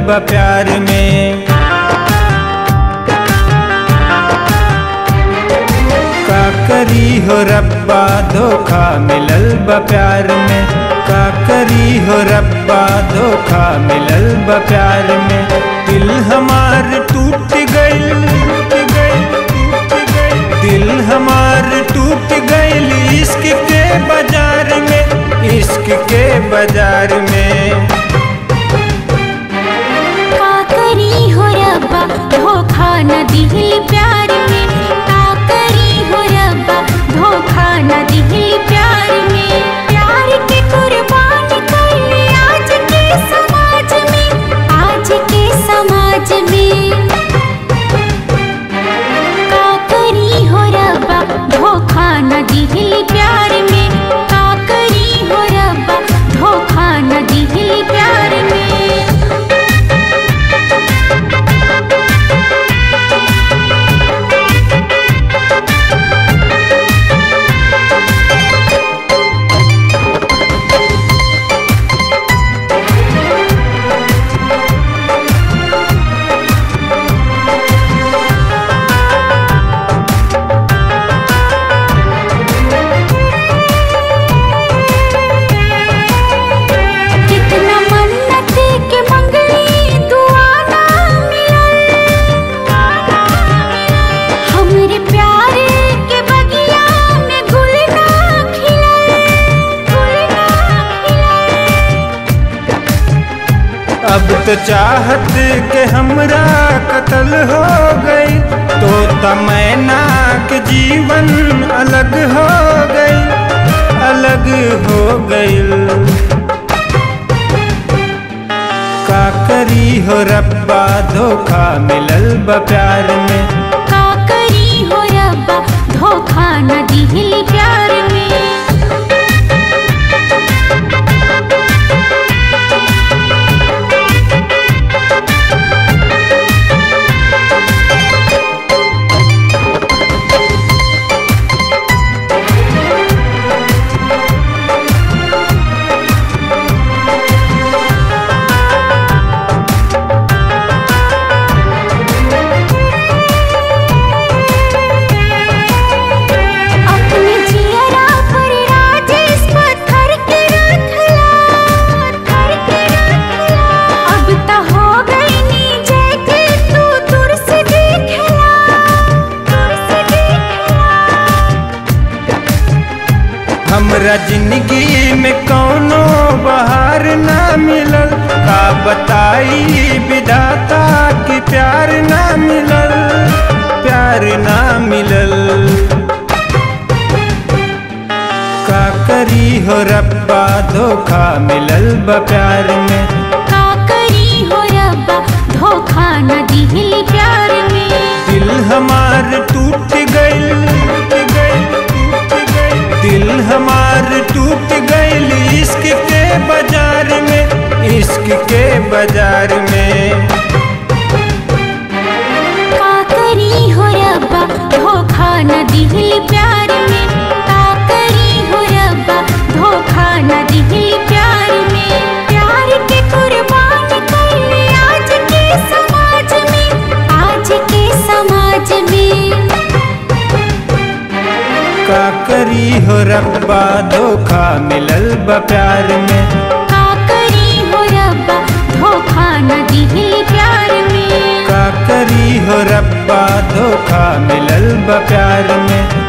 बा प्यार में का करी हो रब्बा धोखा मिलल बा प्यार में का करी हो रब्बा धोखा मिलल बा प्यार में दिल हमार टूट गइल दिल हमार टूट गइल इश्क के बाजार में इश्क के बाजार में का करी हो रब्बा धोखा न दिल प्यार में का करी हो रब्बा धोखा न दिल प्यार में प्यार के कुर्बान कर आज के समाज में आज के समाज में का करी हो रब्बा धोखा न दिल प्यार में का करी हो रब्बा धोखा न दिल प्यार में कितना मन्नत के मंगली दुआ ना मिलल हमरे प्यार के बगिया में गुल ना खिलल गुल ना खिलल अब तो चाहत के हमरा कत्ल हो गई तो तमैना के जीवन अलग हो गई अलग हो गई का करी हो रब्बा धोखा मिलल बा प्यार में का करी हो रब्बा धोखा न दिल प्यार में अपने जियरा पर राजेश पत्थर के रखला पत्थर के रखला अब त हो गई नी जैके तू दूर से देखला दूर से देखला हमरा जिंदगी में कौनो बहार ना मिलल का बताई विधाता कि प्यार ना मिलल प्यार ना मिलल का करी हो रब्बा धोखा मिलल बा प्यार में का करी हो रब्बा धोखा न दिल प्यार में दिल हमार टूट गइल दिल हमार टूट गइल इश्क के बाजार में इश्क के बाजार में का करी हो रब्बा धोखा न दिल प्यार में का करी हो रब्बा धोखा न दिल प्यार में प्यार के कुर्बान कर आज के समाज में आज के समाज में का करी हो रब्बा धोखा मिलल बा प्यार में का करी हो रब्बा धोखा न दिल प्यार में का करी हो रब्बा धोखा मिलल बा प्यार में